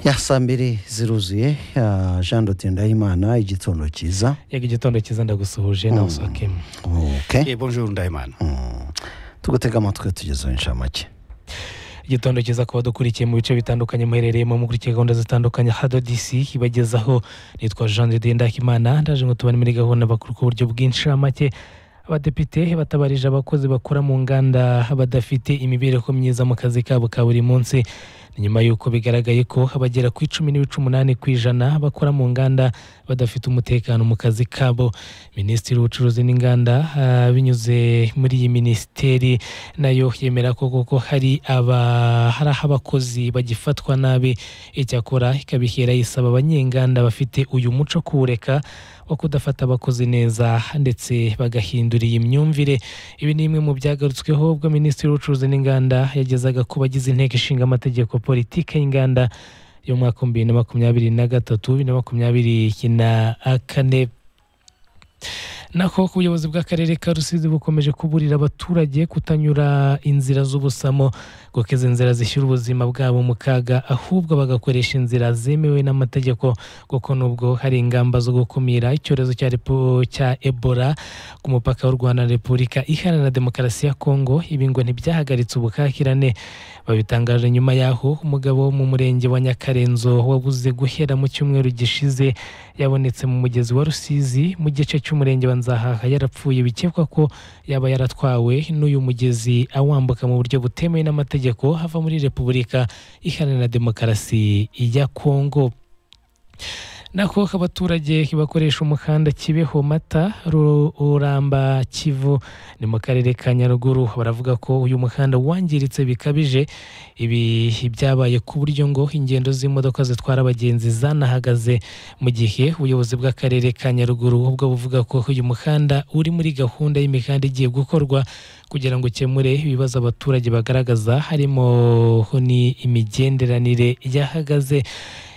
ya saa mbiri ziruzuye ya jean doti ndahimana igitondo cyiza yego igitondo cyiza ndagusuhuje nawe usohokemo oke bonjour ndahimana tugutega amatwi tugezeho inshamake igitondo cyiza ku badukurikiye mu bice bitandukanye muherereyemo mukurikiye gahunda zitandukanye hado disi ibagezaho nitwa jean de ndakimana ndaje ngo tubane muri gahunda bakora ku buryo bw'inshamake abadepite batabarije abakozi bakora mu nganda badafite imibereho myiza mu kazi kabo ka buri munsi Ni nyuma y'uko bigaragaye ko abagera ku icumi n'ibice umunani ku ijana bakora mu nganda badafite umutekano mu kazi kabo minisitiri w'ubucuruzi n'inganda ah, binyuze muri iyi minisiteri nayo yemera ko koko hari aba hari aho abakozi bagifatwa nabi icyakora ikabihera yisaba abanyenganda bafite uyu muco wo kuwureka wo kudafata abakozi neza ndetse bagahindura iyi myumvire ibi ni bimwe mu byagarutsweho ubwo minisitiri w'ubucuruzi n'inganda yagezaga ku bagize inteko ishinga amategeko politike y'inganda y'umwaka w'ibihumbi bibiri na makumyabiri na gatatu bibiri na makumyabiri na kane naho ubuyobozi bw'akarere ka rusizi bukomeje kuburira abaturage kutanyura inzira z'ubusamo gukeza inzira zishyira ubuzima bwabo mu kaga ahubwo bagakoresha inzira zemewe n'amategeko kuko nubwo hari ingamba zo gukumira icyorezo cya repo- cya ebola ku mupaka w'u rwanda na repubulika iharanira demokarasi ya kongo ibi ngo ntibyahagaritse ubuhahirane babitangaje nyuma y'aho umugabo wo mu murenge wa nyakarenzo wabuze guhera mu cyumweru gishize yabonetse mu mugezi wa rusizi mu gice cy'umurenge wa nzahaha yarapfuye bikekwa ko yaba yaratwawe n'uyu mugezi awambuka mu buryo butemewe n'amategeko hava muri repubulika iharanira demokarasi ya kongo nako abaturage bakoresha umuhanda kibeho mata ruramba kivu ni mu karere ka nyaruguru baravuga ko uyu muhanda wangiritse bikabije ibi byabaye ku buryo ngo ingendo z'imodoka zitwara abagenzi zanahagaze mu gihe ubuyobozi bw'akarere ka nyaruguru ubwo buvuga ko uyu muhanda uri muri gahunda y'imihanda igiye gukorwa kugira ngo ukemure ibibazo abaturage bagaragaza harimo n'imigenderanire yahagaze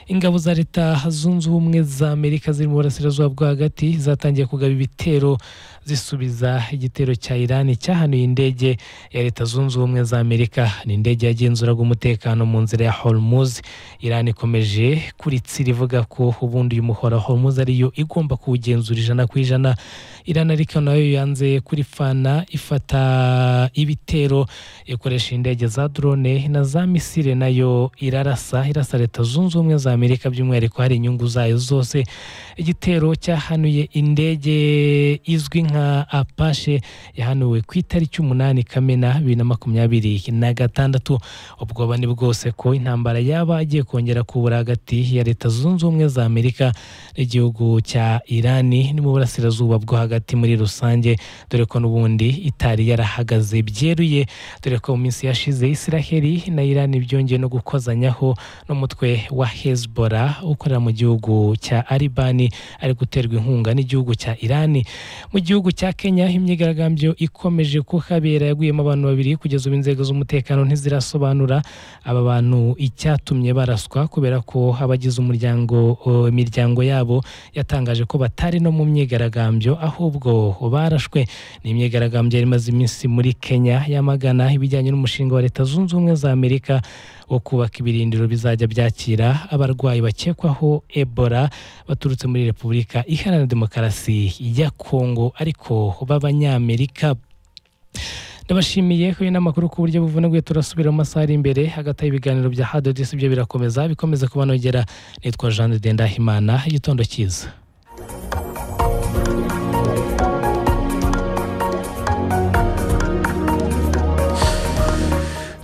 ingabo za leta zunze ubumwe za amerika ziri mu burasirazuba bwo hagati zatangiye kugaba ibitero zisubiza igitero cya irani cyahanuye indege ya leta zunze ubumwe za amerika ni indege yagenzuraga umutekano mu nzira ya hormuz irani ikomeje kuritsira ivuga ko ubundi uyu muhora wa hormuz ariyo igomba kuwugenzura ijana ku ijana irani ariko nayo yanze kurifana ifata ibitero ikoresha indege za drone na za misile nayo irarasa irasa leta zunze ubumwe za amerika by'umwihariko hari inyungu zayo zose igitero cyahanuye indege izwi nka apashe yahanuwe ku itariki umunani kamena bibiri na makumyabiri na gatandatu ubwoba ni bwose ko intambara yaba igiye kongera kubura hagati ya leta zunze ubumwe za amerika n'igihugu cya irani ni mu burasirazuba bwo hagati muri rusange dore ko n'ubundi itari yarahagaze byeruye dore ko mu minsi yashize israheli na irani byongeye no gukozanyaho n'umutwe wa hezbollah ukorera mu gihugu cya aribani ari guterwa inkunga n'igihugu cya irani mu gihugu cya kenya imyigaragambyo ikomeje kuhabera yaguyemo abantu babiri kugeza ubu inzego z'umutekano ntizirasobanura aba bantu icyatumye baraswa kubera ko abagize umuryango o, imiryango yabo yatangaje ko batari no mu myigaragambyo ahubwo barashwe ni imyigaragambyo yari imaze iminsi muri kenya yamagana ibijyanye n'umushinga wa leta zunze ubumwe za amerika wo kubaka ibirindiro bizajya byakira abarwayi bakekwaho ebola baturutse muri repubulika iharanira demokarasi ya kongo ariko b'abanyamerika ndabashimiye ko n'amakuru ku buryo buvunaguye turasubira mu masaha ari imbere hagati y'ibiganiro bya hadodisi byo birakomeza bikomeze kubanogera nitwa jean de ndahimana igitondo cyiza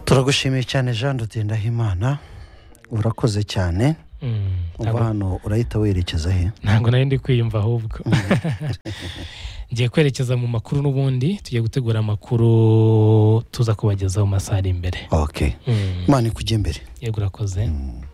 turagushimiye cyane jean doti ndahimana urakoze cyane Mm, uva hano urahita werekeza he ntabwo nari ndi kwiyumva ahubwo ngiye kwerekeza mu makuru n'ubundi tugiye gutegura amakuru tuza kubagezaho mu masaha ari imbere ok Mm, imana ikujya imbere yego urakoze Mm.